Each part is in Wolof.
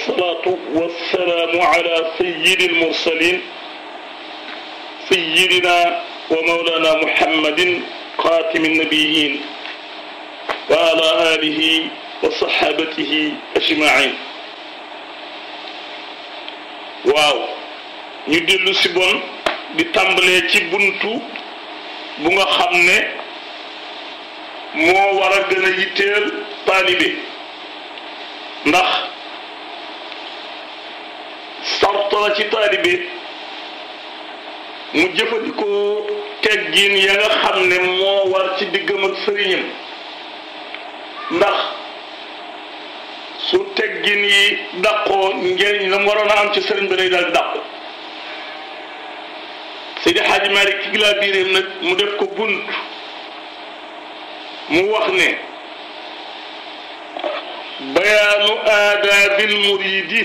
والصلاة والسلام على سيد المرسلين سيدنا ومولانا محمد خاتم النبيين وعلى آله وصحابته أجمعين waaw ñu dellu si bon di tàmbalee ci buntu bu nga xam ne moo war a gën a yitteel taalibe ndax sart la ci taalibe mu jëfandikoo teggin ya nga xam ne moo war ci diggam ak sëriñam ndax su teggin yi dàqoo njëriñ la mu waroon a am ci sëriñ bi day daal dàqu Seydi Xaaji Maalik ci gilaa biiréem nag mu def ko bunt mu wax ne bayaanu aadaabil muriidi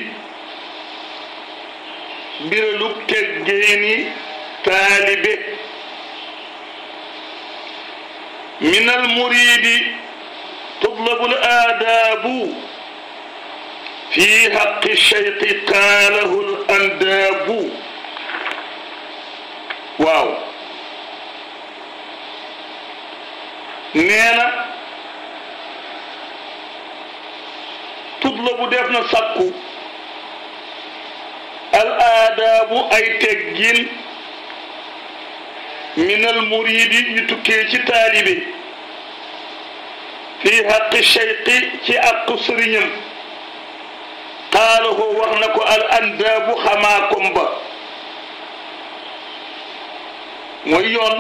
biralug teggeeni taalibe min al muriidi tutlabu al aadaabu fi xaqi cheyqi qaalahu al andaabu waaw nee na tutlabu def na sàkku al aadaabu ay teggin min al muridi yu tukkee ci taalibe fi xaqi cheyqi ci àqu sëriñam qaalahu wax na ko al andaabu xamaa kom ba mooy yoon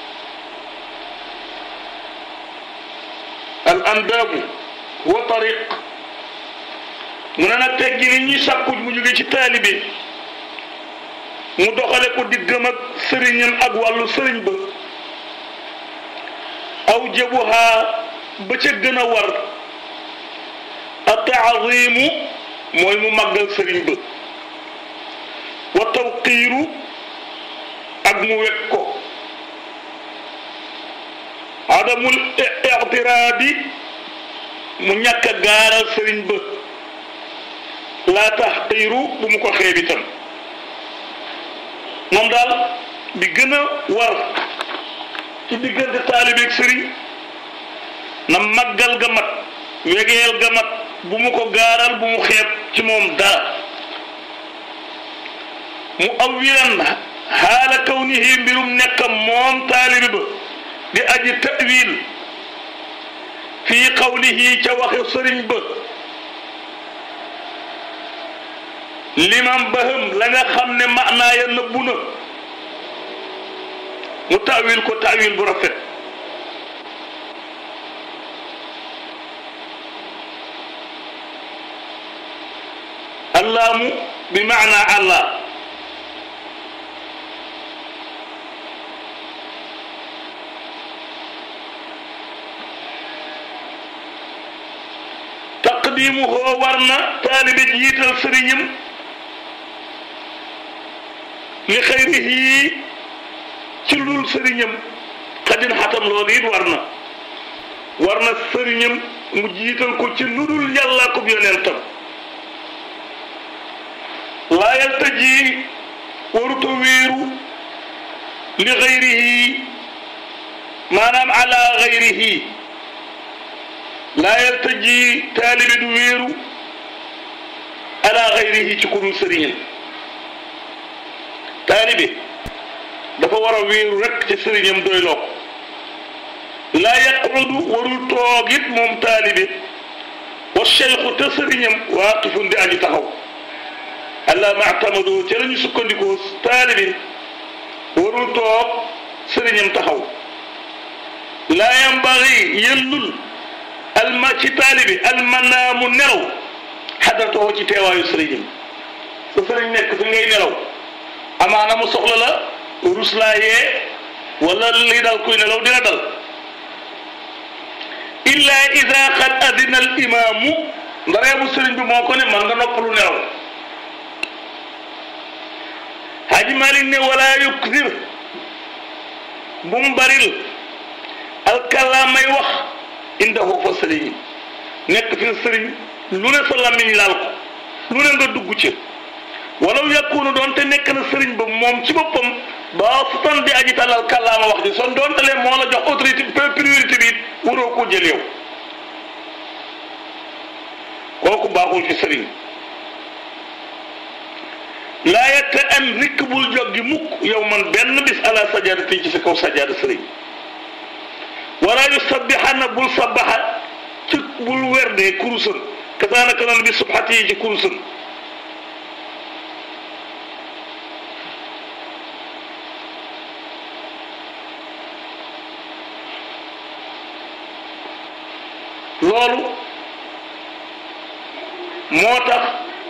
al andaabu wa tariq mu ne nag teggi ni ñuy sàkku mu jóge ci taalibe mu doxale ko diggam ak sëriñam ak wàllu sëriñ ba aw jabuhaa ba ca gën a war a taazimu mooy mu màggal sëriñ ba wa tawqiiru ak mu wekk ko adamul ictiraadi mu ñàkk a gaaral sëriñ ba laa taxqiiru bu mu ko xeeb itam moom daal bi gën a war ci diggante taalibeeg sëriñ na màggal ga mat wegeel ga mat bu mu ko gaaral bu mu xeeb ci moom dara mu awwilan xaala kawnihi mbirum nekkam moom taalibi ba di aji tawil fii qawlihi ca waxe sëriñ ba limam baham la nga xam ne maanaa ya nëbbu na mu tawil ko tawil bu rafet allaamu bi maanaa allah taqdimuhu war na taalibe jiital sëriñam li xayrihi ci lul sëriñam xadin xatam loolu it war na war na sëriñam mu jiital ko ci ludul yàlla ko yonentam laa yaltaji waruta wéeru li xayrihi maanaam ala xayrihi laa yaltaji taalibe du wéeru ala xayrihi ci ku dul sëriñam taalibe dafa war a wéeru rek ci sëriñam doyloo ko laa yaqudu warul toog it moom taalibe wa cheikhu te sëriñam waaqifun di aji taxaw allah matamado ca la ñu sukkandikoo taalibe warul toog sëriñam taxaw laa yambagi yellul alma ci taalibe almanaamu nelaw xadatoo ci teewaayu sëriñam sa sëriñ nekk fi ngay nelaw amaana mu soxla la ruslaa yee wala li dal kuy nelaw dina dal illa ida qad adina al imaamu ndaree bu sëriñ bi moo ko ne man nga noppalu nelaw Haji Malik ne wala yukthir bu mu baril alkalaamay wax indahu fa sëriñ nekk fi sëriñ lu ne sa làmmiñ laal ko lu ne nga dugg ci walaw yakunu doonte nekk na sëriñ ba moom ci boppam ba su tan di aji talal kàllaama wax ji son doonte lee moo la jox autorité priorité bi it waroo koo jël yow kooku baaxul ci sëriñ laa yette am rikk bul joggi mukk yow man benn bis ala sajadati ci sa kaw sajada sëriñ wala yu sabbixana bul sabbaxa ci bul werdee kurusam kasaanaka noonu bi subxati yi ci kurusam loolu moo tax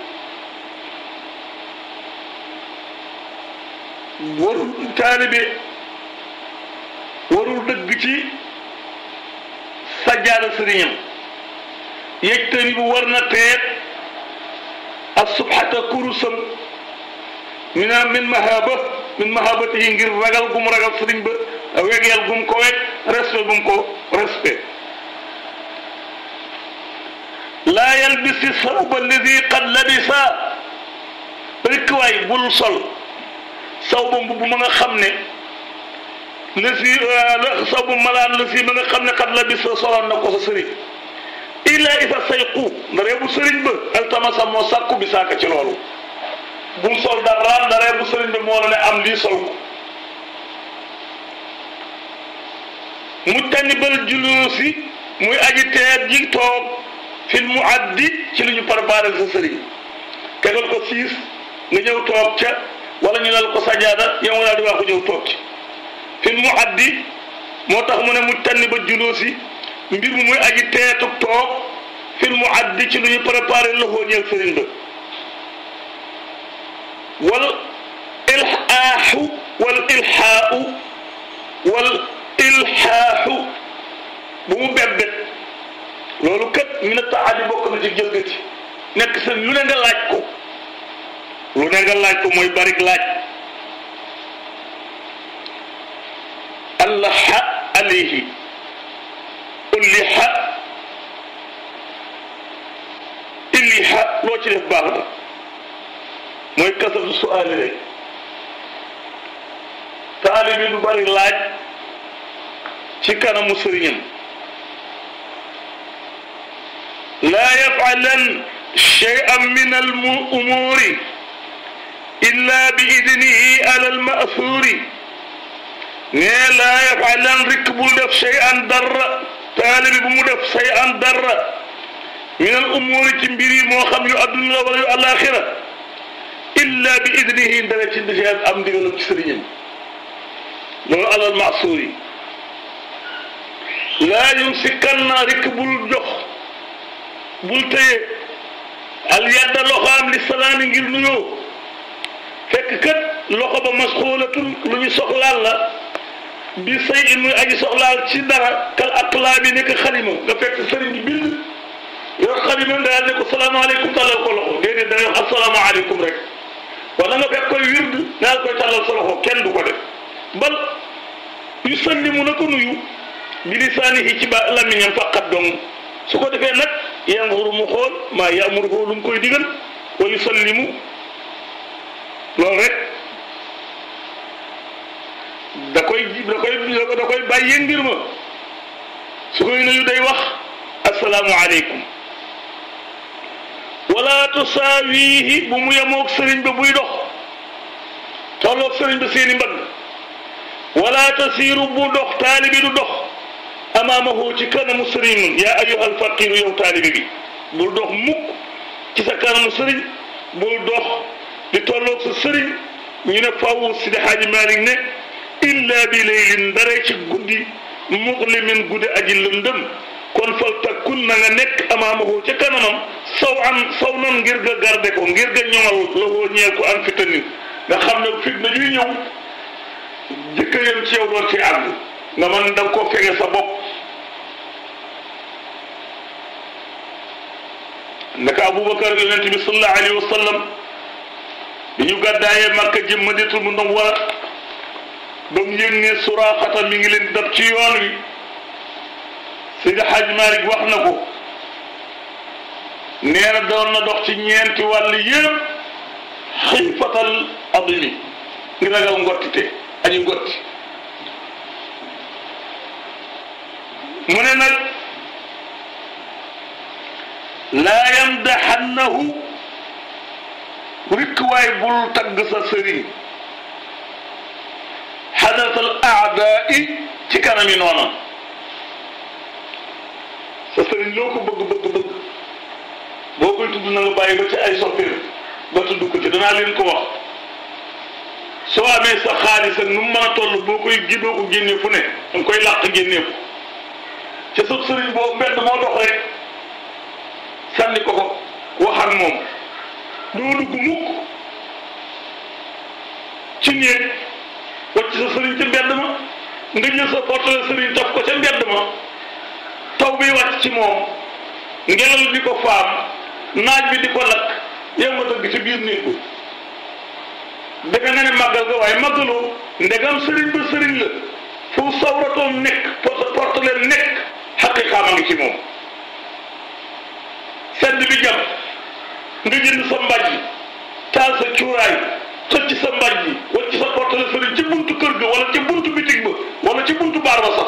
warul taalibe warul dëgg ci sajjaada sëriñam yëgtani bu war na teet ak subhata kurusam mi naa min mahaba min mahabatihi ngir ragal gum ragal sëriñ ba wegeel gum ko weg respect gum ko respect laa yalbisi sawba alladi qad labisa rek waay bul sol sawba mbubb ma nga xam ne la si sawba malaan la si ma nga xam ne qad labisa soloon na ko sa sëriñ illa isa sayqu ndaree bu sëriñ ba altamasa moo sàkku bi saaka ci loolu bul sol dara ndaree bu sëriñ ba moo la ne am lii sol ko mu tanibal julusi muy aji teet ji toog fil mu addi ci lu ñu préparé sa sëriñ tegal ko siis nga ñëw toog ca wala ñu lal ko sajaada yow nga daal di wax ko ñëw toog ci fil mu addi moo tax mu ne mu tànni ba juloosi mbir mu muy aji teetu toog fil mu addi ci lu ñu préparé loxoo ñeel sëriñ ba wal ilhaaxu wal ilhaau wal ilhaaxu bu mu bebbet loolu kat mi na taxaadi bokk na ci jëlgati nekk sa lu ne nga laaj ko lu ne nga laaj ko mooy barik laaj allaha alayhi ulliha illiha loo ci def baax na mooy kasatu suaali rek taalibi du bari laaj ci kanamu sëriñam لا يفعلن شيئا من الأمور إلا بإذنه على المأثور لا يفعلن ركب دف شيئا در طالب بمدف شيئا در من الأمور تنبري موخم يؤدن ولا الآخرة إلا بإذنه درجة دجاج أم ديغلو تسرين لو على المعصور لا يمسكن ركب الجخ bul téye al yadda loxo am li salaami ngir nuyoo fekk kat loxo ba masxuulatul lu ñu soxlaal la bi say in muy aji soxlaal ci dara kal aqlaa bi nekk xalima nga fekk sëriñ bi bind yor xalima daal ne ko salaamaaleykum tàllal ko loxo déedéet da ngay wax asalaamaaleykum rek wala nga fekk koy wird daal koy tàllal sa loxo kenn du ko def bal yu sallimu na ko nuyu bi lisaanihi ci ba lamiñam faqat dong su ko defee nag yanzuru mu xool maa yamuru ko lu mu koy digal wa yusallimu loolu rek da koy da koy da koy bàyyee ngir ma su koy nuyu day wax asalaamu aleykum wala tusaawihi bu mu yemoog sëriñ ba buy dox tolloog sëriñ ba seeni mbagg wala tasiiru bu dox taalibi du dox amaamahu ci kanamu sëriñ yaa ayyuhal faqiru yow taalibi bi bul dox mukk ci sa kanamu sëriñ bul dox di tolloog sa sëriñ ñu ne faaw Sidi Xaaji Maalik ne illa bi laylin ndare ci guddi muqlimin guddi aji lëndëm kon fal takkun na nga nekk amaamahu ca kanamam saw an saw nan ngir ga garde ko ngir ga ñoŋal la woo ñeel ko an fitanin nga xam ne fitna ñuy ñëw jëkka yam ci yow doon ci àgg nga man da nga koo fege sa bopp naka aboubacar yonente bi sallallahu alayhi wa sallam bi ñu gàddaayee makka jëm madinatul munawwara ba mu yëg ne suraaxata mi ngi leen dab ci yoon wi Seydi Hadj Malick wax na ko nee na doon na dox ci ñeenti wàll yëpp xiifatal adimi ngi ragal ngottite añu ngotti mu ne nag laa yamdaxannahu rikk waay bul tagg sa sëriñ xadatal aadaai ci kanami noonam sa sëriñ loo ko bëgg bëgg bëgg boo koy tudd na nga bàyyi ba ci ay soppeem ba tudd ko ci danaa leen ko wax soo amee sa xaalis ak nu mu mën a toll boo koy gi doo ko génnee fu ne danga koy làq génnee ko ca sa sëriñ boobu mbedd moo dox rek sànni ko ko wax ak moom doo dugg mukk ci néeg wacc sa sëriñ ca mbedd ma nga jël sa portale sëriñ taf ko ca mbedd ma taw bi wàcc ci moom ngelaw di ko faam naaj bi di ko lakk yow nga dëgg ci biir néeg bi defe nga ne màggal ga waaye màggaloo ndegam sëriñ ba sëriñ la fu sawratoom nekk porte portaleem nekk xaqiqaam a ngi ci moom sedd bi jam nga jënd sa mbàjj taal sa cuuraay xëcc sa mbàjj wala ci sa portale sëriñ ci buntu kër ga wala ci buntu bitig ba wala ci buntu baar ba sax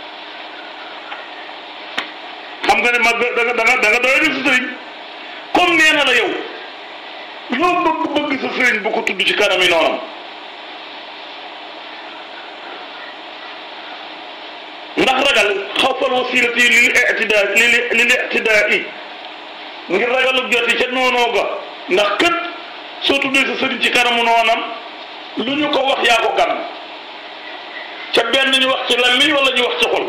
xam nga ne mag da nga da nga da nga doy def sa sëriñ comme nee na la yow loo bëgg bëgg sa sëriñ bu ko tudd ci kanami noonam ndax ragal xawfal wasilati lil ictidaa lil ictidaa yi ngir ragalu joti ca noonoo ga ndax kët soo tuddee sa sëriñ ci kanamu noonam lu ñu ko wax yaa ko gan ca benn ñu wax ci làmmiñ wala ñu wax ci xol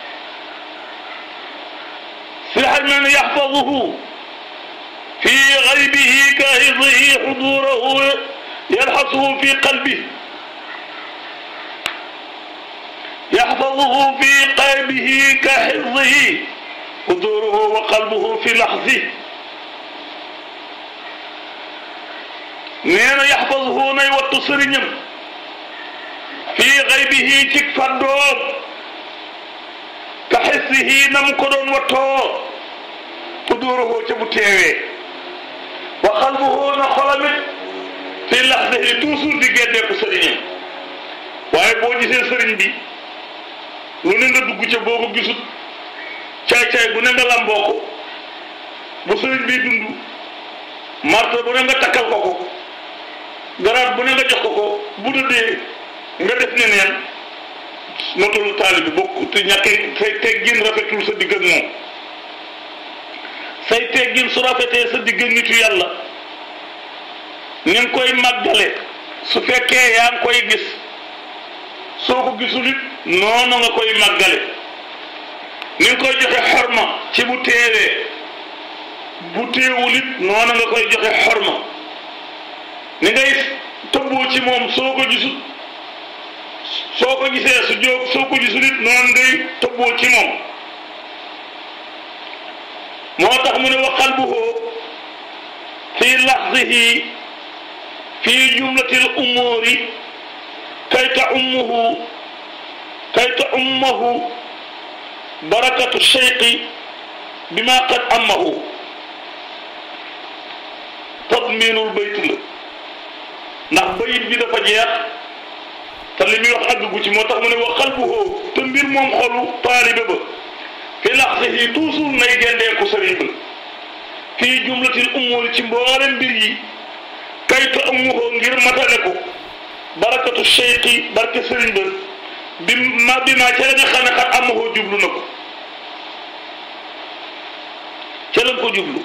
si xaj mel ne yaxfaduhu fi gaybihi ka hifdihi xudurahu yalxasuhu fi qalbi yaxfaduhu fi qalbihi ka xifdihi xuduruhu wa qalbuhu fi laxzi nee na yaxfaduhu nay wattu sëriñam fi gaybihi ci fàddoom ka xifdihi na mu ko doon wattoo xuduruhu ca bu teewee wa qalbuhu na xolamit fi laxzihi toujours di génneeku sëriñam waaye boo gisee sëriñ bi lu ne nga dugg ca boo ko gisut caay-caay bu ne nga lamboo ko bu sëriñ bi dund marta bu ne nga takkal ko ko garaat bu ne nga jox ko ko bu dëddee nga def ne neen matul taali bi bokk te ñàkk say teggin rafetul sa digg ak moom say teggin su rafetee sa digg ak nitu yàlla ni nga koy màggale su fekkee yaa ngi koy gis soo ko gisul it noonu nga koy màggale ni nga koy joxe xorma ci bu teewee bu teewul it noonu nga koy joxe xorma ni ngay tëbboo ci moom soo ko gisul soo ko gisee su jóg soo ko gisul it noonu ngay tëbboo ci moom moo tax mu ne wa qalbuhu fi laxdihi fi jumlatil umuuri kay ta ummuhu kay ta ummahu barakatu cheyqi bima qad ammahu tadminul bayt la ndax bayit bi dafa jeex te li muy wax àggu ci moo tax mu ne wa qalbuhu te mbir moom xolu taalibe ba fi laxsihi toujours nay gendeeku sëriñ ba fii jumlatil umuuri ci mboolem mbir yi kay ta ummuhu ngir matale ko barakatu cheyqi barke sëriñ ba bi ma bi ma ca la nga xam ne xat amahoo jublu na ko ca la ko jublu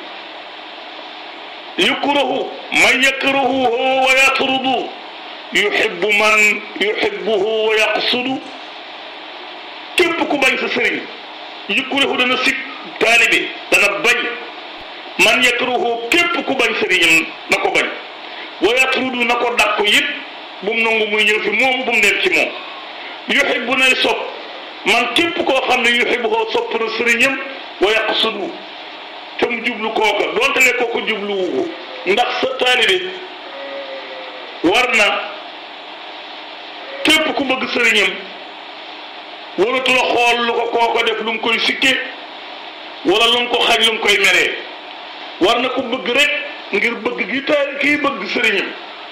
yukrahu man yakrahuhu wa yatrudu yuhibbu man yuhibbuhu wa yaqsudu képp ku bañ sa sëriñ yukrahu dana sik taalibe dana bañ man yakrahuhu képp ku bañ sëriñam na ko bañ wa yatrudu na ko dàkku yëpp bu mu nangu muy ñëw fi moom bu mu nekk ci moom yuhibbu nay sopp man képp koo xam ne yuhibbu koo sopp na sëriñam wa yaqsudu te mu jublu kooka donte le kooku jubluwu ko ndax sa taalibe war na képp ku bëgg sëriñam waratu la xool lu ko kooko def lu mu koy sikke wala lu mu ko xañ lu mu koy meree war na ko bëgg rek ngir bëgg gi ta kii bëgg sëriñam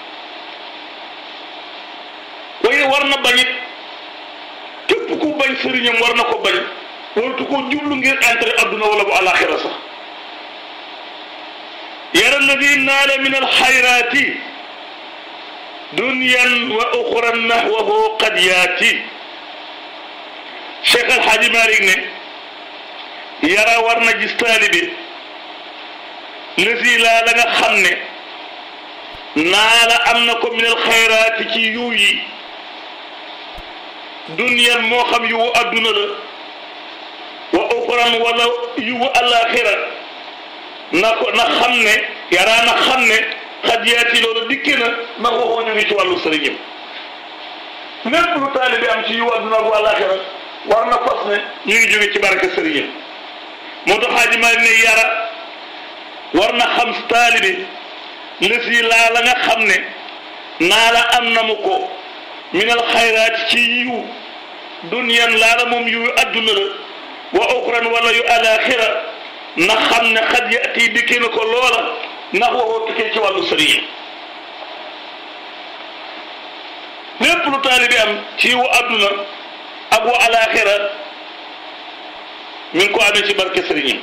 waaye war na bañit képp ku bañ sëriñam war na ko bañ waratu ko jublu ngir intérêt adduna wala bu alaxira sax yara alladi naala min alxayraati dunyan wa uxran nahwahu qad yaati Cheikh Alxaaji Malik ne yara war na gis taalibe lësi laa la nga xam ne naala am na ko min alxayraati ci yiw yi dunyan moo xam yiwu adduna la wa uxran wala yiwu alaxira na ko na xam ne yaraa na xam ne xad yaati loolu dikki na na waxoo ñu ngi ci wàllu sëriñam lépp lu taalibe am ci yiwu adduna bu alaxira war na fas ne ñu ngi jóge ci barke sëriñam moo tax xaaji maa ne yara war na xam taalibe lësi laa la nga xam ne naa la am na mu ko minal xayraat ci yiw dunyan laa la moom yiw adduna la wa uxran wala yu alaxira na xam ne xad yaati dikki na ko loola ndax waxoo tukkee ci wàllu sëriñam lépp lu taalibe am ci yiwu adduna ak wa alaxira mi ngi ko amee ci barke sëriñam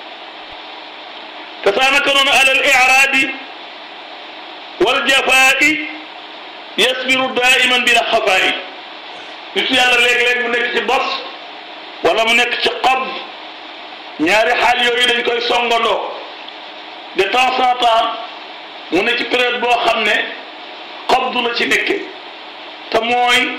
te saa naka noonu alal iraadi wal jafaa'i yasbiru daiman bila xafaa'i nit yàlla léeg-léeg mu nekk ci bos wala mu nekk ci qabd ñaari xaal yooyu dañ koy songandoo de temps en temps mu ne ci période boo xam ne qabdu la ci nekke te mooy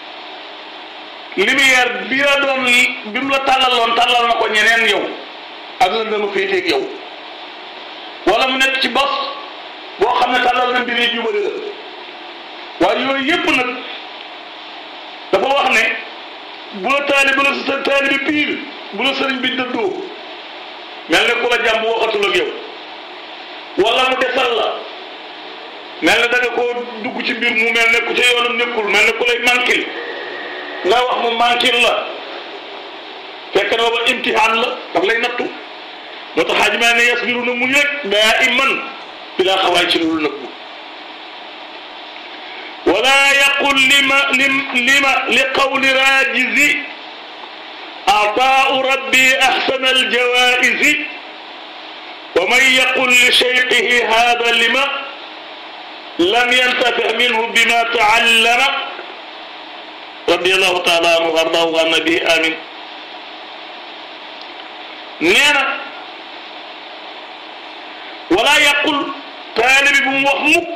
lumière bi la doon bi mu la tàllaloon tàllal na ko ñeneen yow ak la dama féeteeg yow wala mu nekk ci bos boo xam ne tàllal na mbir yi jubali la waaye yooyu yépp nag dafa wax ne bu la taali bu la sa taali bi piir bu la sëriñ bi dëddoo mel ne ku la jàmb waxatul ak yow wala mu desal la mel ne da nga koo dugg ci mbir mu mel ne ku ca yoonam nekkul mel ne ku lay mankil nga wax mu mankil la fekk na booba imtihaan la daf lay nattu moo tax xaaj maa ne yasbiru na muñ rek daa iman bilaa xawaay ci loolu nëbbu wala yaqul lima lima li qawli raajizi ataau rabbi axsana aljawaisi wa man yaqul li cheyqihi hada lima lam yantafix minhu bima taallama radiallahu taala anhu ardaahu an nabihi amin nee na wala yaqul taalibi bu mu wax mukk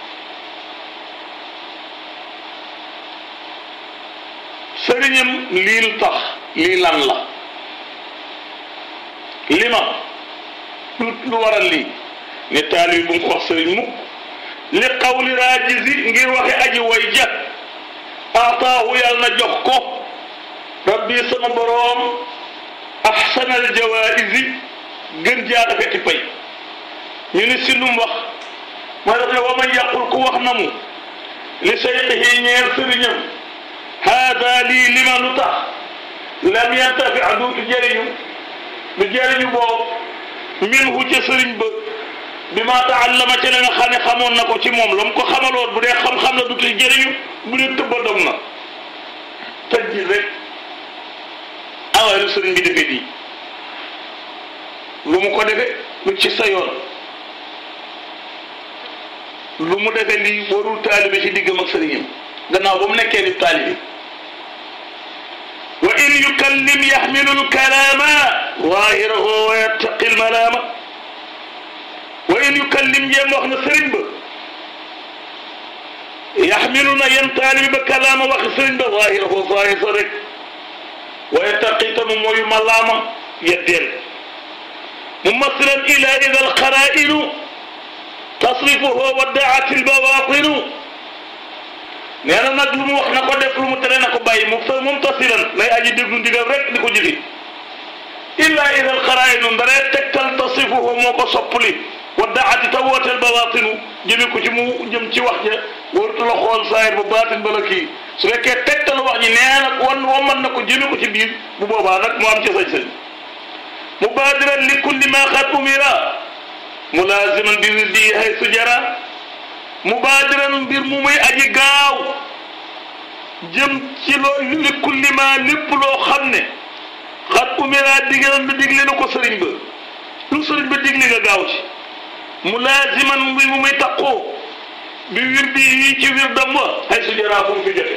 sëriñam lii lu tax lii lan la li ma lu lu waral lii ne taalibi bu mu ko wax sëriñ mukk li qawli raajisi ngir waxe aji way ja ataahu yàlla na jox ko rabbi sama boroom ahsanal jawaisi gën jaa rafeti pay ñu ni si lu mu wax mooy daf ne wa man yàqul ku wax na mu li sayqihi ñeer sëriñam haada lii lima lu tax lam yantafi duutu jëriñu lu jëriñu boobu minhu ca sëriñ ba bi ma taallama ca la nga xam ne xamoon na ko ci moom la mu ko xamaloon bu dee xam-xam la duutu jëriñu bu dee tëbba dog na tëj ji rek awaay lu sëriñ bi defee di lu mu ko defee lu ci sa yoon lu mu defee lii warul taalibe ci diggam ak sëriñam gannaaw ba mu nekkee ni taalibe wa in yukallim yaxmilu lkalaama zaahirahu wa yattaqi lmalaama wa in yukallim jéem wax na sëriñ ba yaxmilu na yem taalibe ba kalaama waxi sëriñ ba zaahirahu zaahir sa rek wa yattaqi tamu mooyu malaama yeddeel ممثلا إلى إذا القرائن تصرفه ودعت البواطن neena nag lu mu wax na ko def lu mu tere na ko bàyyi mu mumtasilan lay aji déglu ndigal rek di ko jëfi illa ida alqarainu ndaree tegtal tasifuhu moo ko soppali wa daati ta wooteel bawaatinu jëmi ko ci mu jëm ci wax ja wartu la xool saayir ba baatin bala kii su fekkee tegtal wax ji nee na wan waman na ko jëmi ko ci biir bu boobaa nag mu am ci sañ-sañ mubaadiran li kulli ma xad umira mulaaziman bi wirdi haysu jara mubaadiran mbir mu muy aji gaaw jëm ci loo li kulli ma lépp loo xam ne xat umira digal na digle na ko sëriñ ba lu sëriñ ba digle nga gaaw ci mulaaziman mbir mu muy taqoo bi wirdi yi ci wirdam wa haysu jara fu mu fi jote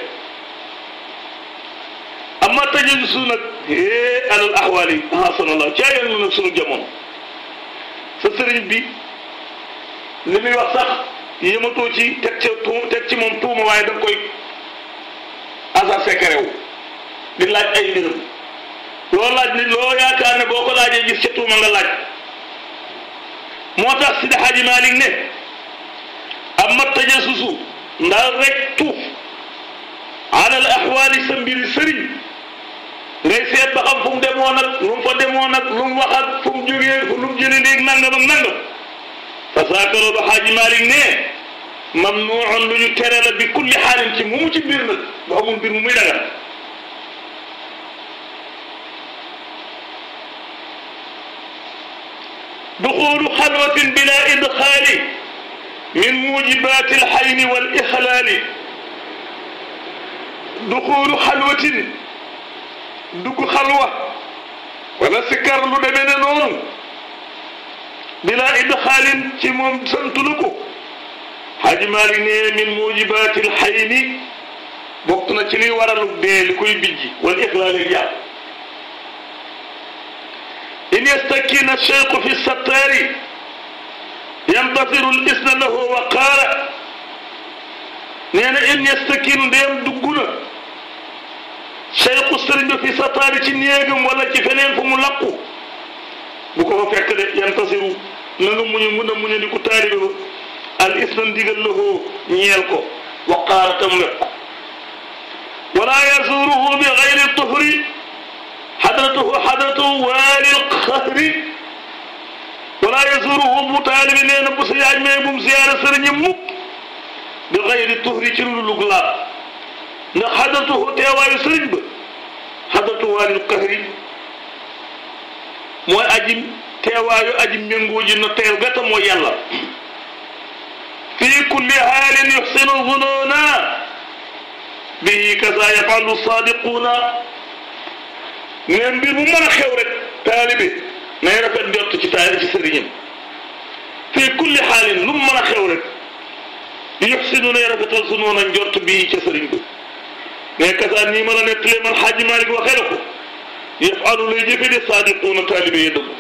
amma tëjee su nag hee alal axwaal yi ahasanallah caa yoon nag sunu jamono sa sëriñ bi li muy wax sax yëmatoo ci teg ca tuum teg ci moom tuuma waaye da nga koy asa secret wu di laaj ay mbiram loo laaj ni loo yaakaar ne boo ko laajee gis ca tuuma nga laaj moo tax Sidi Hadji Malick ne amma tajassusu ndax rek tuuf alal axwaali sa mbiri sëriñ ngay seet ba xam fu mu demoon ak lu mu fa demoon ak lu mu wax ak fu mu jógee lu mu jëlee léegi nangam ak nangam fa saaka loolu xaaji Malik ne mamnuun lu ñu tere la bi kulli xaalin ci mu mu ci mbir nag bu amul mbir mu muy dagal duxulu xalwatin bila idxaali min mujibaati alxayni wal ixlaali duxulu xalwatin dugg xalwa wala sikar lu demee ne noonu bila idxaalin ci moom santulu ko Xaaji Maalik ne min mujibaatil xayni bokk na ci liy waralu dee li koy bijji wal ixlaali jàpp in yastakina cheikhu fi sattaari yantasiru lisna lahu wa qaala nee na in yastakinu ndéem dugg na cheikhu sëriñ ba fi sattaari ci néegam wala ci feneen fu mu laqu bu ko fa fekk de yantasiru na nga muñu mun a muñu di ko taalibe ba al isna ndigal lahu ñeel ko wa qaala tam wet ko wala yazuruhu bi gayri tuhri xadratuhu xadratuhu waalil xahri wala yazuruhu bu taalibi nee na bu sa yaaj mee bu mu siyaare sëriñam mukk bi gayri tuhri ci lu lug laab ndax xadratuhu teewaayu sëriñ ba xadratuhu waalil xahri mooy aji teewaayu aji méngoo ji na teel gata mooy yàlla fi kulli haalin yuxsinu zununa bihi kaza yafalu sadiquna ne mbir bu mën a xew rek taalibe nay rafet jot ci taali ci sëriñam fii kulli xaalin lu mu mën a xew rek yuxsinu nay rafetal sunoon a njort bii ca sëriñ ba mais kasa nii ma la nettalee man xaaji Malik waxee na ko yafalu lay jëfe de sadiquuna taalibe yi dëgg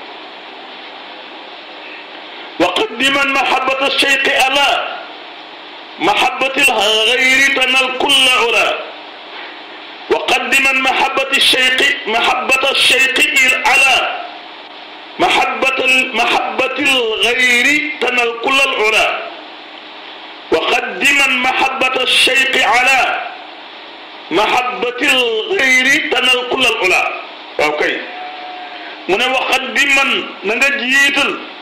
wa qaddiman mahabata cheyqi ala mahabati lgayri tanal kulla ula وقدما محبة الشيخ محبة الشيخ على محبة محبة الغير تنال كل العلا وقدما محبة الشيخ على محبة الغير تنال كل العلا اوكي من وقدما نجيت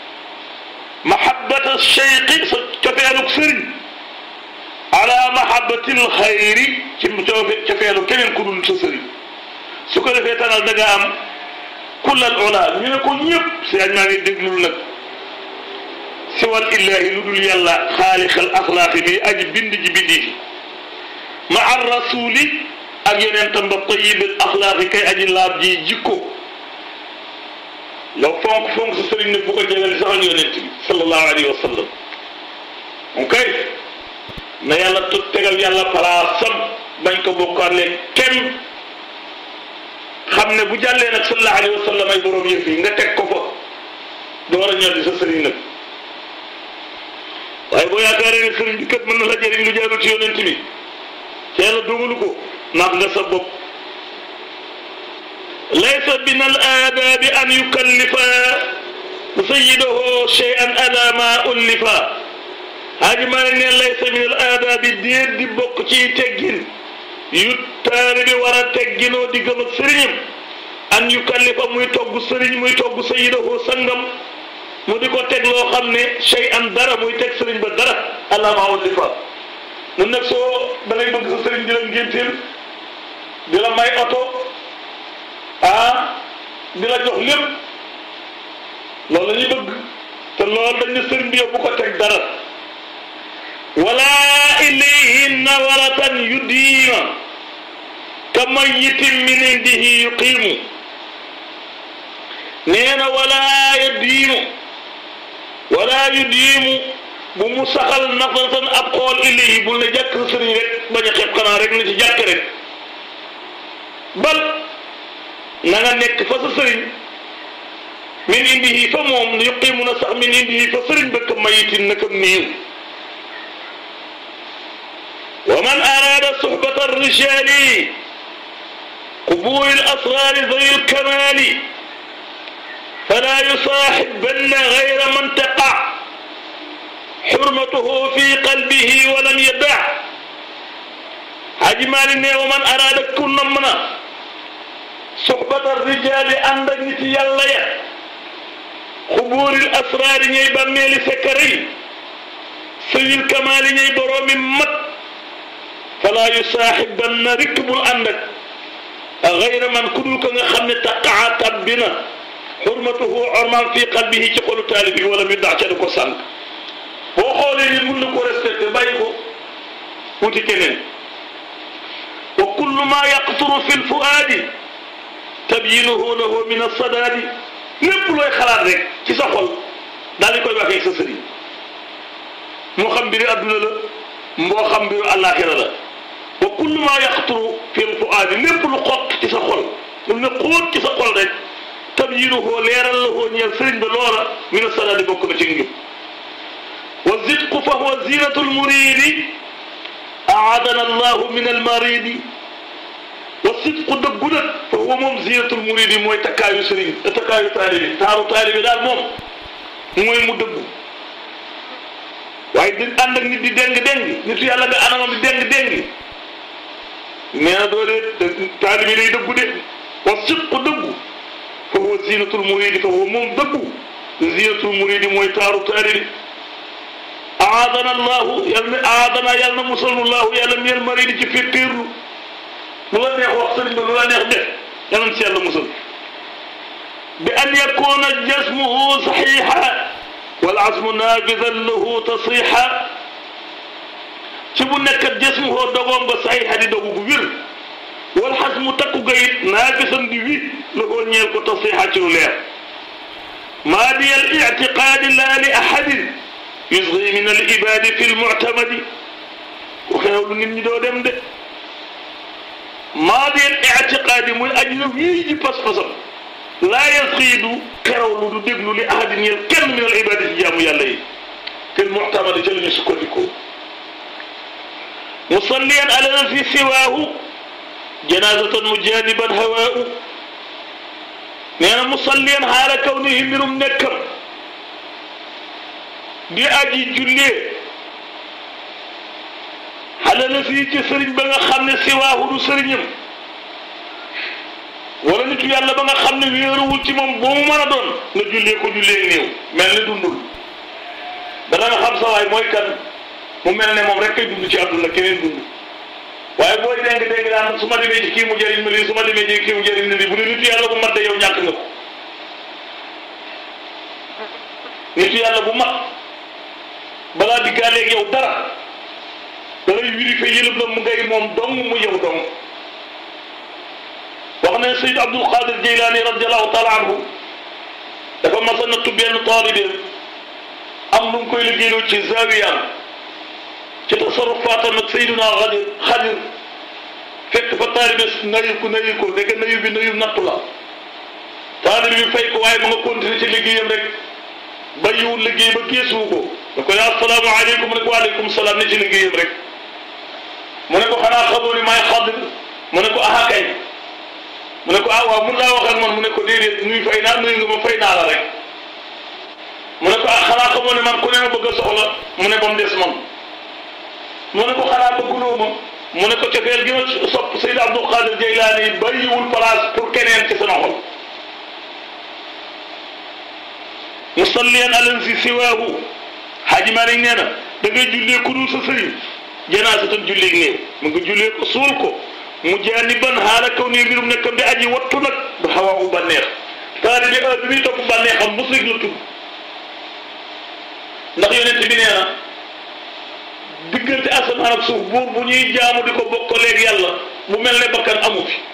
محبة الشيخ كفيلك سري ala mahabbatil xayri ci cofeelu keneen ku dul sa sëriñ su ko defee tanal da nga am kullal ola ñu ne ko ñëpp si añ maa ngi déglul nag si wal illahi lu dul yàlla xaalixal axlaaqi bi aji bind ji bindi fi ma ar rasuli ak yonentam ba tayibil axlaaqi kay aji laab ji jikko yow fonk fonk sa sëriñ nag bu ko jegale sax ak yonent bi sallallahu alayhi wa sallam ok na yàlla tut tegal yàlla palaasam bañ ko bokkaale kenn xam ne bu jàllee nag sallallahu alayhi wa sallam ay borom yëf yi nga teg ko fa door a ñor di sa sëriñ nag waaye boo yaakaaree ne sëriñ bi kat mën na la jëriñ lu jaarul ci yonent bi te yàlla dogalu ko nax nga sa bopp laysa min al aadaabi an yukallifa sayyidahu shay'an ala ma ullifa haaji maa ne laysa min al aadaabi déet di bokk ci teggin yu taalibe war a tegginoo di gëm ak sëriñam an yu kallifa muy togg sëriñ muy togg sayyidahu sangam mu di ko teg loo xam ne shay an dara muy teg sëriñ ba dara alama ullifa nun nag soo da ngay bëgg sa sëriñ di la ngénteel di la may oto ah di la jox lépp loolu la ñuy bëgg te loolu dañ ne sëriñ bi yow bu ko teg dara wala ilayhi nawaratan yudiima ka mayitin min indihi yuqiimu nee na wala yudiimu wala yudiimu bu mu saxal nafaratan ab xool ilayhi bul ne jàkk sa sëriñ rek bañ a xeeb xanaa rek na ci jàkk rek bal na nga nekk fa sa sëriñ min indihi fa moom yuqiimu na sax min indihi fa sëriñ ba ka mayitin na kam niiw wa man araada suhbata arrijali qubuli alasrari zawi alkamali fala yusaaxibanna gayra man taqa xurmatuhu fi qalbihi wa lam yada Haji Maalik ne wa man araada ku namm na suhbata arrijali ànd ak nit yàlla ya xubuuril asraari ñooy bàmmeeli sekkare yi sëyil kamaali ñooy boroomi mat falaa yusaaxibanna rikk bul ànd ak gayra man ku dul ko nga xam ne taqaa tabbi na xurmatuhu ormaam fii qalbihi ci xolu taalib yi wala mi dax ca du ko sànq boo xoolee ni mun na ko respecté bàyyi ko wuti keneen wa kullu ma yaqturu fi lfuaadi tabyinuhu lahu min alsadaadi lépp looy xalaat rek ci sa xol daal di koy waxee sa sëriñ moo xam mbiru adduna la moo xam mbiru àllaaxira la wa kullu ma yaxturu fi lfuaadi lépp lu xott ci sa xol lu ne xóot ci sa xol rek tabyinuhu leeral la hoo ñeel sëriñ ba loola min alsadaadi bokk na ci njub wa zidqu fa huwa zinatu lmuridi aadana allahu min almaridi wa sidqu dëggu nag fa huwa moom zinatul muridi mooy takkaayu sëriñ takkaayu taalibi taaru taalibi daal moom mooy mu dëggu waaye di ànd ak nit di déng déng nitu yàlla nga anamam di déng déng nee na doo dee taalibi day dëggu de wa sidqu dëggu fa huwa zinatul muridi fa huwa moom dëggu zinatul muridi mooy taaru taalibi aadana allahu yàlla na aadana yàlla na musalnu allahu yàlla miyel maridi ci fettéerlu lu la neex wax sëriñ ba lu la neex def yàlla na si yàlla musal bi an yakuna jasmuhu saxiixa wal azmu naafidan lahu tasiixa ci bu nekkat jasmuhu dogoom ba saxiixa di dogu gu wér wal xasmu takku ga it naafisan di wi lahu ñeel ko tasiixa ci lu leer maa di al ictiqaadi laa li ahadin yusgi min al ibaadi fi lmuctamadi ku xeew lu nit ñi doo dem de maadiyal ictiqaadi muy aji na wii ji pas-pasam laa yasxiidu xerawlu du déglu li ahadin ñeel kenn min al ibaadi ci jaamu yàlla yi fil muctamadi ca la ñu sukkandikoo musalliyan ala fi siwaahu janaazatan mujaaniban hawaahu nee na musalliyan xaala kawnihi mbirum nekkam di aji jullee xale la fii ci sëriñ ba nga xam ne siwaahu du sëriñam wala nitu yàlla ba nga xam ne wéeruwul ci moom boo mu mën a doon nga jullee ko jullee néew mel ni dundul dana nga xam sa waay mooy kan mu mel ne moom rek kay dund ci àdduna keneen dund waaye booy dégg dégg naan su ma demee ci kii mu jëriñ ma lii su ma demee ci kii mu jëriñ ma lii bu dee nitu yàlla bu mat de yow ñàkk nga ko nitu yàlla bu mat balaa diggaaleeg yow dara dalay wiri fa yëlëb la mu ngay moom dong mu yow dong wax ne Seyd Abdul Qadir Jeylaani radiallahu taala anhu dafa mas a nattu benn taalibeem am lu mu koy liggéeyloo ci zawiyaam ci tasarufaatam ak Seyduna Xadir Xadir fekk fa taalibe nayu ko nayu ko dégg nayu bi nayu nattu la taalibe bi fay ko waaye ma nga continuer ci liggéeyam rek bàyyiwul liggéey ba geesuwu ko da ko yaa asalaamu aleykum mu ne ko waaleykum salaam ne ci liggéeyam rek mu ne ko xanaa xamoo ni maay Xadir mu ne ko aha kay mu ne ko ah waaw mun laa wax ak man mu ne ko déedéet nuy fay naa nuyu nga ma fay naa la rek mu ne ko ah xanaa xamoo ne man ku ne ma bëgg a soxla mu ne ba mu des man mu ne ko xanaa bëgguloo ma mu ne ko cofeel gi ma sopp Seyd Abdul Qadir Jeylaani bàyyiwul place pour keneen ci sama xol musalliyan alan si siwaahu Xaaji Maalik nee na da ngay jullee ku dul sa sëriñ janaasatan julleeg néew mu ngi jullee ko suul ko mu jaaniban xaala kaw nii mbirum nekkam di aji wattu nag du xawaa u bànneex taali bi heure bi muy topp bànneexam musrik la tudd ndax yonent bi nee na diggante asamaan ak suuf buur bu ñuy jaamu di ko bokkaleeg yàlla bu mel ne bakkan amu fi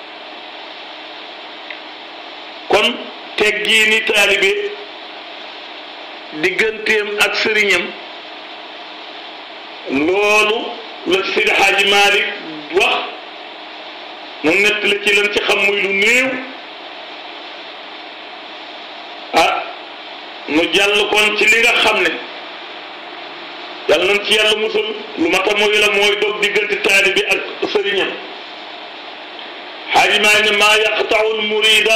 kon teggii ni taalibe digganteem ak sëriñam loolu la ci Seydi Xaaji Maalik wax mu nett la ci lan ci xam muy lu néew ah nu jàll kon ci li nga xam ne yàlla nañ ci yàlla musul lu mata mooy la mooy dog diggante taalibe ak sëriñam Xaaji Maalik ne maa yaqta'ul murida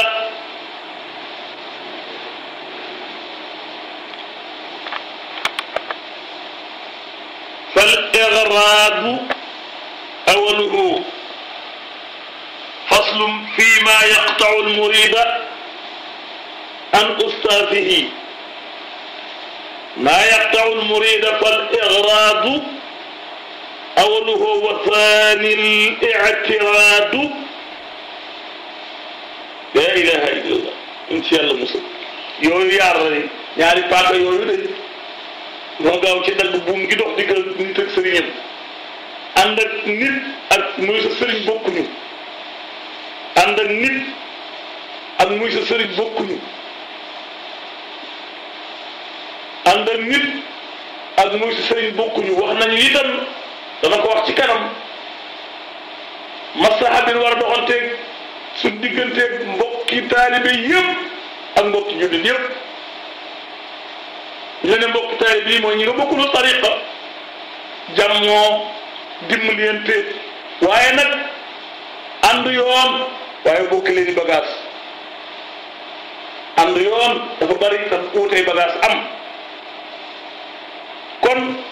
فالإغراض أوله فصل فيما يقطع المريد عن أستاذه ما يقطع المريد فالإغراض أوله وثاني الاعتراض لا إله إلا الله إن شاء الله مسلم يوي يار ñaari paaka yooyu de moo gaaw ci dagg buum gi dox diggal nit ak sëriñam ànd ak nit ak muy sa sëriñ bokkuñu ànd ak nit ak muy sa sëriñ bokkuñu ànd ak nit ak muy sa sëriñ bokkuñu wax nañu itam dana ko wax ci kanam maslaha bi war a doxanteeg su digganteeg mbokki taalibe yëpp ak mbokki jullit yëpp ñu ne mbokk taalibe bii mooy ñi nga bokkul tariqa jàmmoo dimbalante waaye nag ànd yoon waaye bokki leen bagage ànd yoon dafa bari dafa uutee bagage am kon